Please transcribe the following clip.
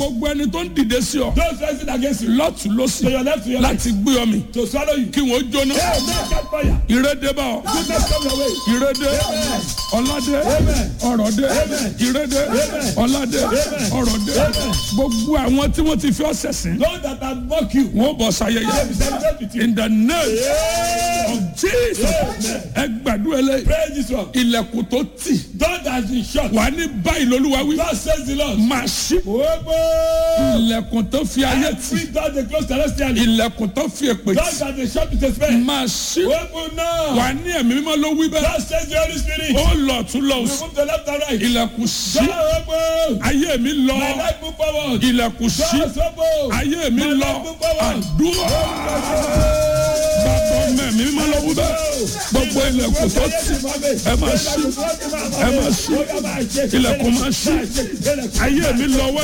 gbogbo ẹni tó ń dìde sí ọ Those rising against you. lọ́tún lọ́sì To your left, to your right. láti gbé ọ mi To swallow you. kí wọ́n jóná Hey, man, catch fire. ìrédé bá ọ Goodness come your way. ìrédé Amen. ọládé Amen. ọrọ̀dé Amen. ìrédé Amen. ọládé Amen. ọrọ̀dé Amen. gbogbo àwọn tí wọ́n ti fi ọ́ sẹ̀sìn Those that have mocked you. wọ́n bọ̀ sayẹyẹ They will celebrate with you. in the name Yeah. of Jesus Amen. ẹ gbàdúrà eléyìí Praise this one. ilẹ̀kùn tó tì Door that has been shut. wà ní báyìí lolúwa wí God says the Lord. máa ṣí Ogbó. ilẹ̀kùn tó fi ayé tì Every door they close celestially. ilẹ̀kùn tó fi èpè Doors tì that they shut with a spell. máa ṣí Open now. wà ní ẹ̀mí mímọ́ ló wí bẹ́ẹ̀ God says the Holy Spirit. ó lọ tún lọ We òsì move to left and right. ilẹ̀kùn ṣí Door open. ayé mi lọ My life move forward. ilẹ̀kùn ṣí Doors open. ayé mi My lọ life move forward. àdúrà bàbá ọmọ ẹ̀mí mímọ́ ló wí bẹ́ẹ̀ gbogbo ilẹ̀kùn tó tì ẹ máa ṣí ẹ máa ṣí ilẹ̀kùn máa ṣí ayé mi lọ wẹ́